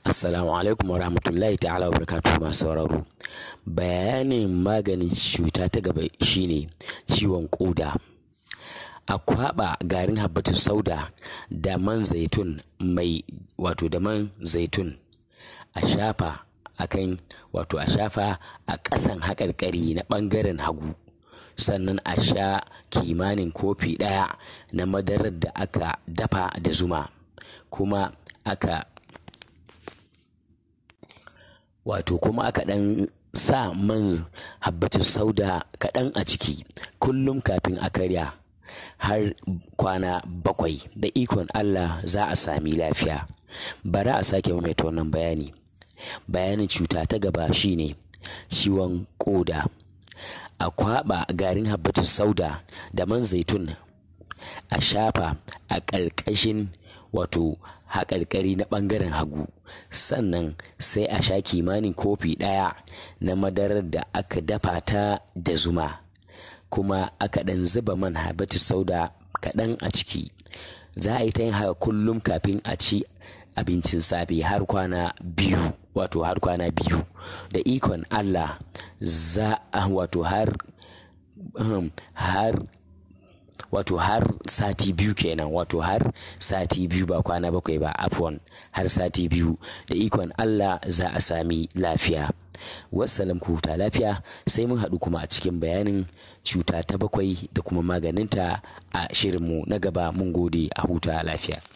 Assalamu alaikum wa rahmatullahi ta'ala wa barakatuhu masu sauraro. Bayanin maganin cuta ta gaba shine ciwon ƙoda. A kwaɓa garin habbatus sauda da man zaitun mai wato da man zaitun a shafa akan wato a shafa a ƙasan haƙarƙari na ɓangaren hagu sannan a sha kimanin kofi ɗaya na madarar da aka dafa da zuma kuma aka wato kuma aka ɗan sa man habbatus sauda kaɗan a ciki kullum kafin a karya har kwana bakwai da ikon Allah za a sami lafiya bari a sake maimaita wannan bayani bayanin cuta ta gaba shine ciwon ƙoda a kwaɓa garin habbatus sauda da man zaitun a shafa a ƙarƙashin wato haƙarƙari na ɓangaren hagu sannan sai a sha kimanin kofi ɗaya na madarar da aka dafa ta da zuma kuma aka ɗan zuba man habbatus sauda kaɗan a ciki za a yi ta yin haka kullum kafin a ci abincin safe har kwana biyu wato har kwana biyu da ikon Allah za a wato har har wato har sati biyu kenan wato har sati biyu ba kwana bakwai ba afwan har sati biyu da ikon Allah za a sami lafiya wassalam ku huta lafiya sai mun haɗu kuma a cikin bayanin cuta ta bakwai da kuma maganinta a shirinmu na gaba mun gode a huta lafiya